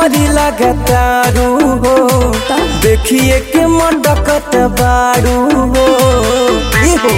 परी लगातारू हो देखिए के मडकत बारू हो ई हो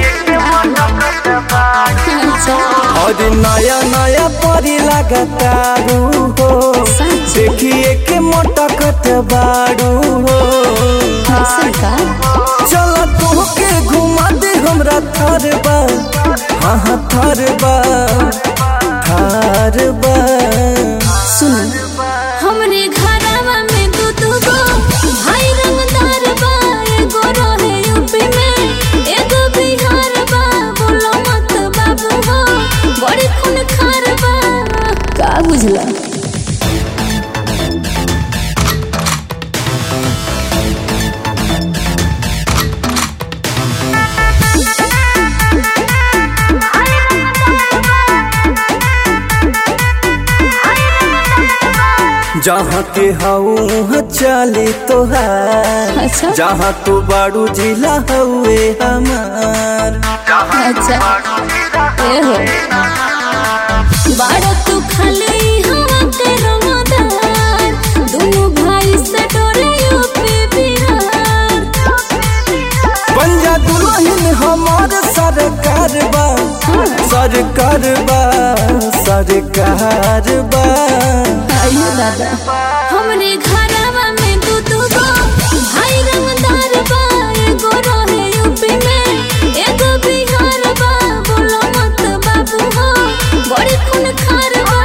अच्छा और नया नया परी लगातारू हो सच देखिए के मटकत बारू हो ऐसा का चल तोहके घुमा दे हमरा थार बा हाँ हाँ थार बा थार बा सुन हमरे घरवा में दू दू गो भाई रंगदार बा एगो रहे यूपी में एगो बिहार बा बोलो मत बाबू हो बड़ी खून खार बा का बुझला जहाँ के हऊ चले तोहार अच्छा जहाँ तू बाड़ू जिला हउए हमार अच्छा ए हो बाड़ा तू खाली हवा के रंगदार दोनों भाई से डरे यूपी बिहार पंजा दुल्हन हमार सरकार बा सरकार बा सरकार बा आइयो दादा हमरे घरवा में दू दू गो भाई रंगदार बा एगो रहे यूपी में एगो बिहार बा बोलो मत बाबू हो बड़ी खून खार बा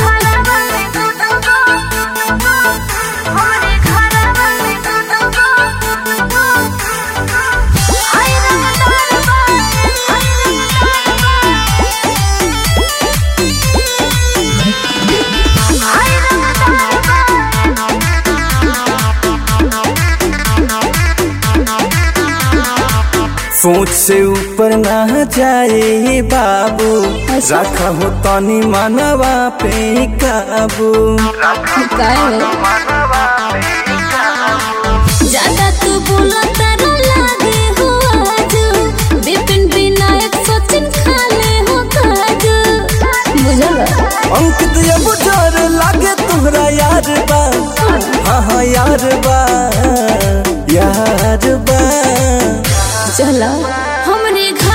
सोच से ऊपर ना जाए बाबू अच्छा। रखा हो तनी मनवा पे काबू काय हो ज्यादा तू बोला तारा लागे हो आज विपिन विनायक सचिन खाले हो काज बुझल अंकित ये बुझार लागे तुहरा यार बा हाँ हाँ यार बा यार बा चला हमरे घर